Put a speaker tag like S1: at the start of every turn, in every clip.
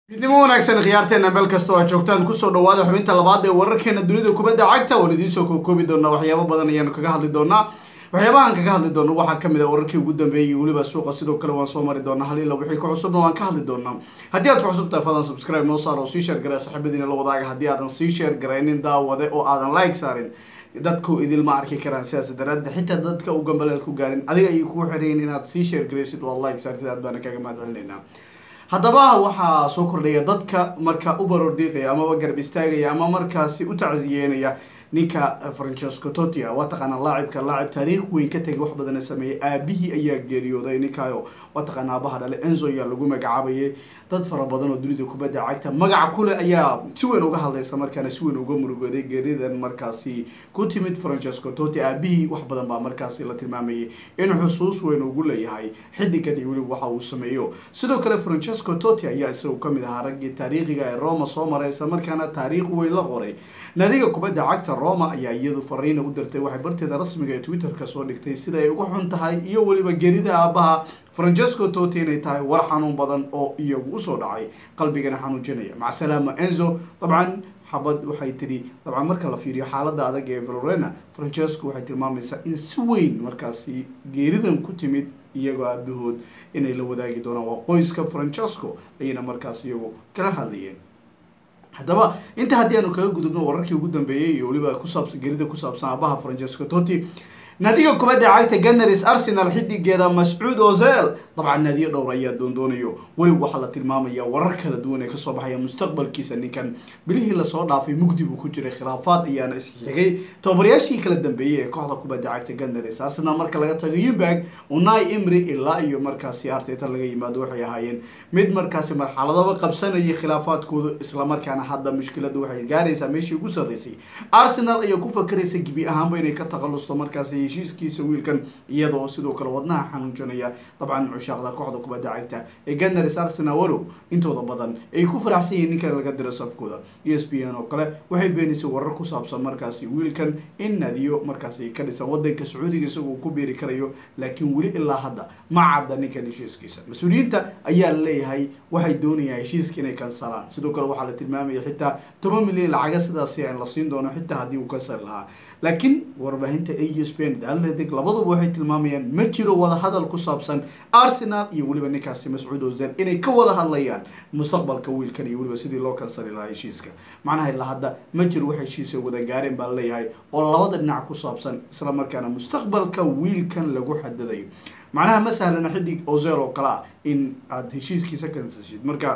S1: midnimo wanaagsan khiyaarteena meel kasta oo aad joogtaan kusoo dhawaada xubinta labaad ee wararkeena dunida kubadda cagta waan idiin soo kookoobi doonaa waxyaabo badan ayaanu kaga hadli doonaa waxyaabahaan kaga hadli doono waxaa kamid a wararkii ugu dambeeyay weliba suuqa sidoo kale waan soo mari doonaa hal ila wixii ka cusubna waan ka hadli doonaa haddii aad ku cusub tahay fadlan subscribe noo saar oo sii sheer garee saxiibadiina la wadaaga haddii aadan sii sheer garaynin daawade oo aadan like saarin dadku idilma arki karaan sidaas daraaddeed xitaa dadka u gambaleel ku gaarin adiga ayay kugu xirayin inaad sii sheer garaysid oo aad like saartid aad baana kaga mahad celinaynaa haddaba waxaa soo kordhaya dadka marka u baroordiiqaya amaba garab istaagaya ama markaasi u tacsiyeynaya ninka francesco totia waa taqaanaa laacibka laacib taariikh weyn ka tegay wax badana sameeyey aabihii ayaa geeriyooday ninkayo waa taqaanaa aabaha dhale enzo ayaa lagu magacaabayay dad fara badan oo dunida kubadda cagta magac kule ayaa si weyn uga hadlaysa markaana si weyn uga murugooday geeridan markaasi ku timid francesco toti aabihii wax badan baa markaasi la tilmaamayay in xusuus weyn ugu leeyahay xidigan iyo weliba waxa uu sameeyo sidoo kale francesco toti ayaa isagu kamid ahaa raggii taariikhiga ee roma soo maray isla markaana taariikh weyn la qoray naadiga kubadda cagta roma ayaa iyadu fariina u dirtay waxay barteeda rasmiga ee twitterka soo dhigtay sida ay uga xun tahay iyo weliba gerida aabaha francesco toti inay tahay war xanuun badan oo iyagu usoo dhacay qalbigana xanuujinaya macasalaama enzo dabcan xabad waxay tidhi dabcan marka la fiiriyo xaalada adag ee florena francesco waxay tilmaamaysaa in si weyn markaasi geeridan ku timid iyagoo aabahood inay la wadaagi doonaan waa qoyska francesco ayayna markaas iyagu kala hadlayeen haddaba inta haddii aanu kaga gudubno wararkii ugu dambeeyey iyo weliba kusaabsan gerida ku saabsan aabaha francesco toti naadiga kubadda cagta ganars arsenal xidigeeda mascuud ozel dabcan naadiyo dhowr ayaa doondoonayo weliba waxaa la tilmaamaya warar kala duwan ee kasoo baxaya mustaqbalkiisa ninkan bilihii lasoo dhaafay mugdi buu ku jiray khilaafaad ayaana isxigay tababarayaashii kala dambeeyey ee kooxda kubadda cagta ganars arsenal marka laga tago yumberg unai imri ilaa iyo markaasi arteta laga yimaado waxay ahaayeen mid markaasi marxaladaba qabsanayay khilaafaadkooda islamarkaana hadda mushkilada waxay gaaraysaa meeshii ugu sarreysay arsenal ayaa ku fakaraysa gebi ahaanba inay ka takhalusto markaasi heshiiskiisa wiilkan iyadoo sidoo kale wadnaha xanuujinaya dabcan cushaaqda kooxda kubadda cagta ee ganars arsenal walow intooda badan ay ku faraxsan yihiin ninkan laga diro safkooda e s p n oo kale waxay beenaysay warar ku saabsan markaasi wiilkan in naadiyo markaasi ka dhisan wadanka sacuudiga isagoo ku biiri karayo laakiin weli ilaa hadda ma cadda ninkan heshiiskiisa mas-uuliyiinta ayaa laleeyahay waxay doonayaan heshiiska inay kansalaan sidoo kale waxaa la tilmaamaya xitaa toban milyan lacaga sidaasi aan la siin doono xitaa haddii uu kansali lahaa laakiin warbaahinta a s p n atletic labaduba waxay tilmaamayaan ma jiro wada hadal ku saabsan arsenal iyo weliba ninkaasi mascuud ozel inay ka wada hadlayaan mustaqbalka wiilkan iyo weliba sidii loo kansali lahaa heshiiska macnaha ilaa hadda ma jiro wax heshiisa wada gaareen baa laleeyahay oo labada dhinac ku saabsan isla markaana mustaqbalka wiilkan lagu xadadayo macnaha ma sahlana xidig ozel oo kale ah in aada heshiiskiisa kansashid marka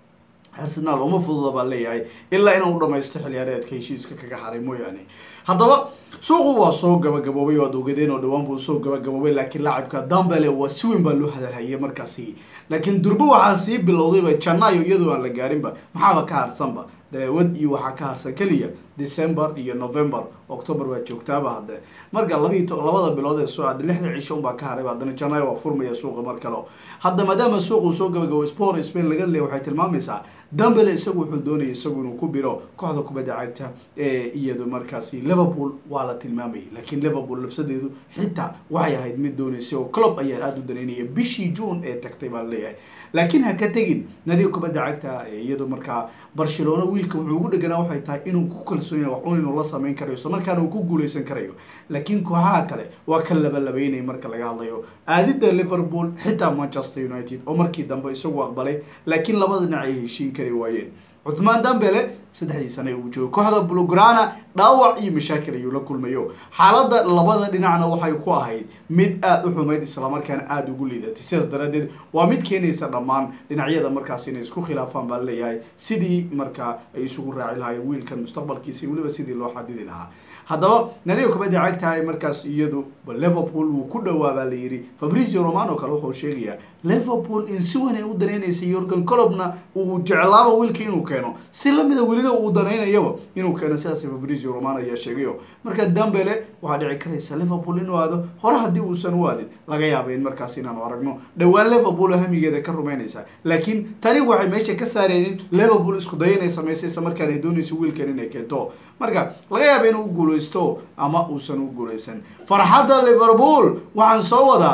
S1: arsenal uma fududa baa leeyahay ilaa inuu dhamaysto xiliyaareedka heshiiska kaga haray mooyaane haddaba suuqu waa soo gabagaboobay oo ad ogadeen oo dhawaan buu soo gabagaboobay laakiin laacibka dambele waa si weyn baa loo hadalhayay markaasi laakiin durbe waxaa sii bilowdayba janaayo iyadoo aan la gaarinba maxaaba ka harsanba daawad iyo waxaa ka harsan keliya december iyo november october waa joogtaaba hadde marka labii labada bilood ee soo aada lixda cisho unbaa ka harayba haddana janaayo waa furmaya suuqa mar kale hadda maadaama suuq uu soo gabagabo sport spain laga leeya waxay tilmaamaysaa dambele isagu wuxuu doonaya isagu inuu ku biro kooxda kubadda cagta ee iyado markaasi liverpool waa la tilmaamayay laakiin liverpool lafsadeedu xitaa waxay ahayd mid dooneysay oo club ayaa aada u daneynaya bishii june ee tagtay baa leeyahay laakiin ha ka tegin nadiga kubadda cagta iyado markaa barcelona wiilka wuxuu ugu dheganaa waxay tahay inuu ku kalsoon yahay wax un inuu la sameyn karayo isla markaana uu ku guuleysan karayo laakiin kooxaha kale waa ka labalabeynay marka laga hadlayo aadida liverpool xitaa manchester united oo markii dambe isagu aqbalay laakiin labada dhinac ay heshiin kari waayeen cuthmaan dambele saddexdii sane uu joogo kooxda blograna dhaawac iyo mashaakil ayuu la kulmayo xaaladda labada dhinacna waxay ku ahayd mid aada u xumayd islamarkaana aada ugu liidatay sidaas daraadeed waa mid keenaysa dhammaan dhinacyada markaas inay isku khilaafaan baa leeyahay sidii markaa ay isugu raaci lahaayeen wiilkan mustaqbalkiisa weliba sidii loo xadidi lahaa haddaba nadiga kubadda cagtahay markaas iyadu liverpool wuu ku dhawaabaa la yidhi fabrizio romano kale wuxuu sheegayaa liverpool in si weyn ay u danaynaysay yorgan colobna uu jeclaaba wiilka inuu keeno si lamida welina uu danaynayaba inuu keeno sidaas fabrizio romano ayaa sheegayo marka dambele waxaa dhici karaysa liverpool inuu aado hore haddii uusan u aadin laga yaaba in markaas inaanu aragno dhowaan liverpool hamigeeda ka rumaynaysa laakiin tani waxay meesha ka saareenin liverpool isku day inay samaysay isla markaan ay doonayso wiilkan inay keento marka laga yaaba inuu guuleysto ama uusan u guuleysan farxadda liverpool waxaan soo wadaa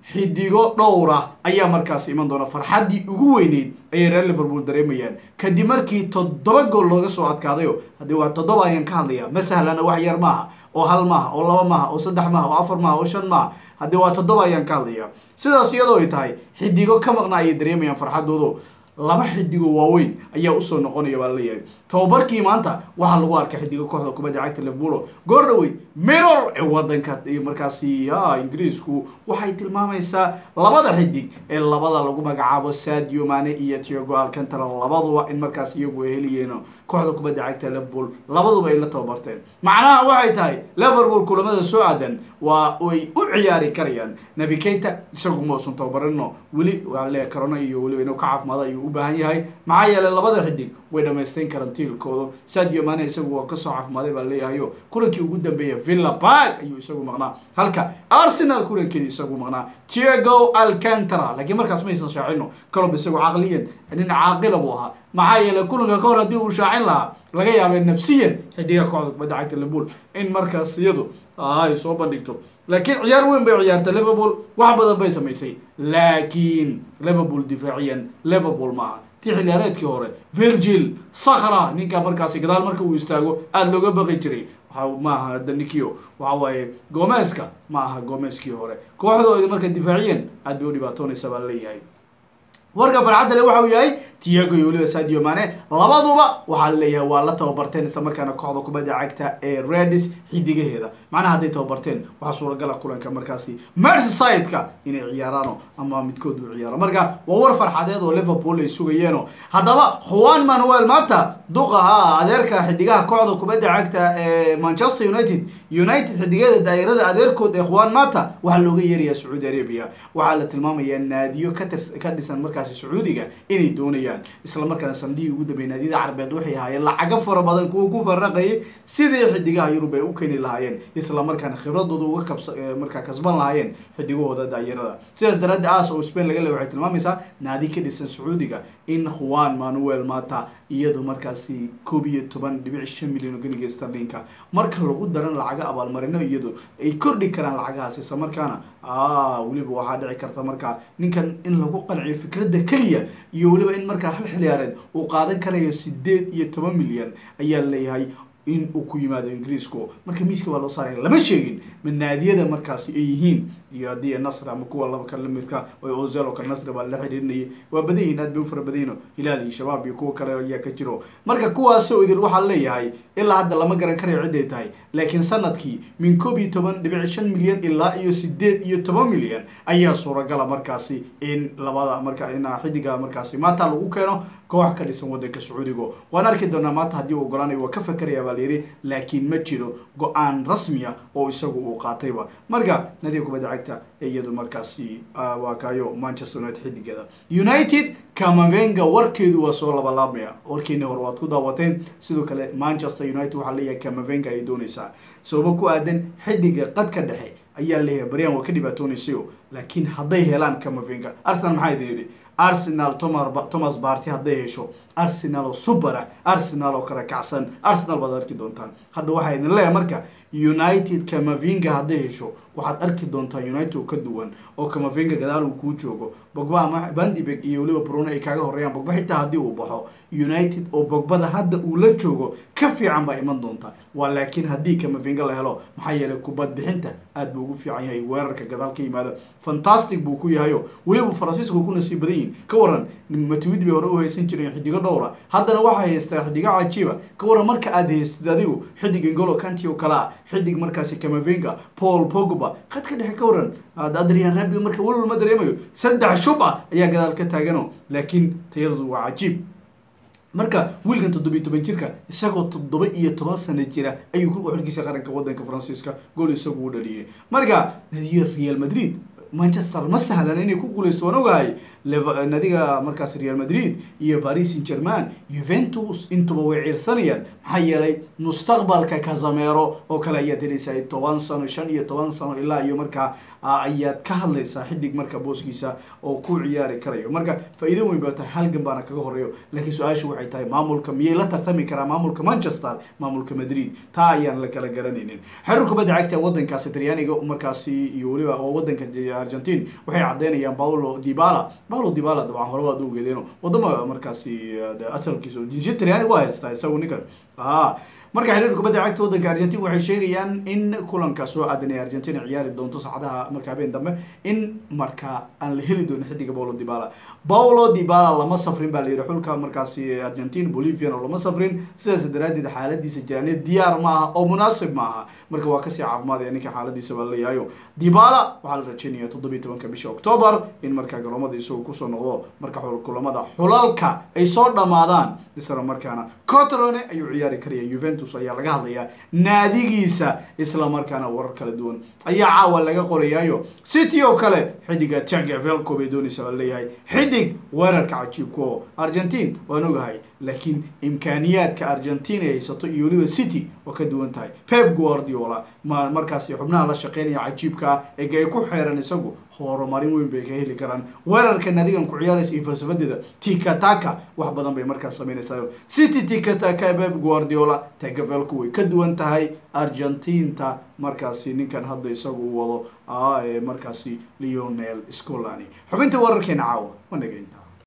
S1: xidigo dhowra ayaa markaasi iman doona farxaddii ugu weyneyd ayay reer liverpool dareemayaan kadib markii toddoba gool looga soo adkaadayo haddii waa toddoba ayaan ka hadlaya ma sahlana wax yar maaha oo hal maaha oo laba maaha oo saddex maaha oo afar maaha oo shan maaha haddii waa toddoba ayaan ka hadlaya sidaas iyadoo ay tahay xidigo ka maqna ayay dareemayaan farxaddoodu laba xidigo waaweyn ayaa usoo noqonaya baa laleeyahay tababarkii maanta waxaa lagu arkay xidigo kooxda kubadda cagta liverpool goor dhaweyd mirror ee wadanka markaasi ingiriisku waxay tilmaamaysaa labada xidig ee labada lagu magacaabo sadio mane iyo tiago alcantara labaduba in markaas iyagu ay heliyeen kooxda kubadda cagta liverpool labaduba ay la tababarteen macnaha waxay tahay liverpool kulamada soo aadan waa ay u ciyaari karayaan nabi keita isagu mausan tababarino weli waa le corona iyo weliba inuu ka caafimaado ayuu u baahan yahay maxaa yeelay labada xidig way dhamaysteen karaan tiilkooda sadio mane isagu waa kasoo caafimaaday baa leeyahayo kulankii ugu dambeeya villa park ayuu isagu maqnaa halka arsenal kulankeedi isagu maqnaa tiago alcantara laakiin markaas maysan shaacino calob isagu caqliyan nin caaqila buu ahaa maxaa yeelay kulanka ka hor haddii uu shaacin lahaa laga yaabay nafsiyan xidiga kooxda kubadda cagta liverpool in markaas iyadu ay soo bandhigto laakiin ciyaar weyn bay ciyaartay liverpool wax badan bay samaysay laakiin liverpool difaaciyan liverpool maaha ti xiliyaareedkii hore virgil sakra ninka markaasi gadaal marka uu istaago aada looga baqi jiray waxa maaha danikio waxa waaye gomeska ma aha gomeskii hore kooxdooda marka difaaciyan aad bay u dhibaatoonaysa baa leeyahay warka farxadda le waxa uu yahay tiago iyo weliba sadio mane labaduba waxaa laleeyahay waa la tababarteen isla markaana kooxda kubadda cagta ee redis xidigaheeda macnaha hadday tababarteen waxaa suuragala kulanka markaasi merseyside-ka inay ciyaaraano ama midkood uu ciyaaro marka waa war farxadeed oo liverpool ay sugayeeno haddaba juan manuel mata duqaha adeerka xidigaha kooxda kubadda cagta ee manchester united united xidigeeda daa'irada adeerkood ee juan mata waxaa looga yeerayaa sacuudi arabia waxaa la tilmaamayaa naadiyo katirs ka dhisan markaasi sacuudiga inay doonayaan isla markaana sanadihii ugu dambeeyay naadiyada carabeed waxay ahaayeen lacago fara badan kuwa ku faraqayay sidii xidigaha yurub ay u keeni lahaayeen isla markaana khibradooda uga kabsa markaa kasban lahaayeen xidigahooda daayarada sidaas daraaddi aas oo spain laga le waxay tilmaamaysaa naadi ka dhisan sacuudiga in juan manuel mata iyadu markaasi koob iyo toban dhibic shan milyan oo ganiga starlinka marka lagu daran lacaga abaalmarino iyadu ay kordhi karaan lacagahaas isla markaana weliba waxaa dhici karta markaa ninkan in lagu qanciyo fikradda keliya iyo weliba in markaa hal xiliyaareed uu qaadan karayo sideed iyo toban milyan ayaa leeyahay in uu ku yimaado ingiriisku marka miiska waa loo saaraya lama sheegin ma naadiyada markaasi ay yihiin iyo haddii nasr ama kuwa laba kale lamidka oo ozel oo kale nasri baa la xiriirinayay waa badan yihiin aad bay u fara badanyino hilaal iyo shabaab iyo kuwa kale ayaa ka jiro marka kuwaasoo idin waxaa leeyahay ilaa hadda lama garan karayo ciday tahay laakiin sanadkii min koob iyo toban dhibic shan milyan ilaa iyo sideed iyo toban milyan ayaa suuragala markaasi in labada marka in xidiga markaasi maanta lagu keeno koox ka dhisan wadanka sacuudiga waan arki doonaa maanta haddii uu ogolaanayo waa ka fakeraya baa layidhi laakiin ma jiro go-aan rasmiya oo isagu uu qaatayba marka nadiga kubadda cagta iyadu markaasi waa kaayo manchester united xidigeeda united kamavenga warkeedu waa soo labalaabmaya warkeeni hore waad ku daawateen sidoo kale manchester united waxaa leeyahay kamavenga ay doonaysaa sababo ku aadan xidiga qadka dhexe ayaa leeyahay baryan waa ka dhibaatoonaysayo laakiin hadday helaan kamavenga arsenal maxaa idin yidhi arsenal thomas barty hadday hesho arsenal oo subara arsenal oo kala kacsan arsenal baad arki doontaan hadda waxaa idin leeyahay marka united kamavinga hadday hesho waxaad arki doontaa united oo ka duwan oo kamavinga gadaal uu kuu joogo bogba ama bandibeg iyo weliba bruno ay kaaga horeeyaan bogba xitaa haddii uu baxo united oo bogbada hadda uu la joogo ka fiican baa iman doontaa waa laakiin haddii kamavinga la helo maxaa yeelay kubad bixinta aad buu ugu fiican yahay weerarka gadaal ka yimaado fantastic buu ku yahayo weliba faransiiska ku nasiib badan yihin ka waran matuwid bay hore u haysan jireen xidigo dhowra haddana waxaa haystaa xidigo cajiiba ka waran marka aad haystid adigu xidig ingolo kanti oo kale ah xidig markaasi kamavinga paul pogba khadka dhexe ka waran adrian rabi marka walwal ma dareemayo saddex shub ah ayaa gadaal ka taagano laakiin tayadoodu waa cajiib marka wiilkan toddobiyo toban jirka isagoo toddoba iyo toban sano jira ayuu ku xilkiisa qaranka wadanka faransiiska gool isagu u dhaliyay marka nadiyo real madrid manchester ma sahlan inay ku guuleysto waan ogahay nadiga markaas real madrid iyo paris saint german juventus intuba way ciirsanayaan maxaa yeelay mustaqbalka casamero oo kale ayaad helaysaa toban sano shan iyo toban sano ilaa iyo markaa ayaad ka hadlaysaa xidig marka booskiisa oo ku ciyaari karayo marka faa-iido weyn baa tahay halgan baana kaga horeeyo laakiin su-aashu waxay tahay maamulka miyay la tartami karaa maamulka manchester maamulka madrid taa ayaan la kala garanaynin xerir kubadda cagta wadankaasi talyaaniga markaasi iyo weliba wadanka argentine waxay cadeynayaan paulo dibala paulo dibala dabcan hore waad ugeedeen wadamo markaasi asalkiisa jinsiyad talyaani waa haystaa isagu ninkan a marka xiriirka kubadda cagta waddanka argentine waxay sheegayaan in kulanka soo aadan ee argentina ciyaari doonto saacadaha marka habeen dambe in marka aan la heli doonin xidiga paulo dibala paulo dibala lama safrin baa la yidhi xulka markaasi argentine bolivian oo lama safrin sidaas daraadeed xaaladiisa jiraaneed diyaar ma aha oo munaasib ma aha marka waa kasii caafimaadaya ninka xaaladiisa baa laleeyahayo dibala waxaa la rajeynaya toddobiyi tobanka bisha october in markaa garoomada isagu kusoo noqdo marka kulamada xulalka ay soo dhamaadaan isla markaana cotrone ayuu ciyaari karaya juventus ayaa laga hadlayaa naadigiisa isla markaana warar kala duwan ayaa caawa laga qorayaayo city oo kale xidiga tagavelco bay doonaysa baa leeyahay xidig weerarka cajiibka oo argentine waan ogahay laakiin imkaaniyaadka argentine ay haysato iyo weliba city waa ka duwan tahay pep guardiola ma markaasi xubnaha la shaqeynaya cajiibka ah ee ay ku xeeran isagu horumarin weyn bay ka heli karaan weerarka naadigan ku ciyaaraysa iyo falsafadeeda tikataka wax badan bay markaas sameynaysaa city tikataka pep guardiola tagavelco way ka duwan tahay argentinta markaasi ninkan hadda isagu u wado markaasi leonel scolani xubinta weerarkeena caawa wanaga intaa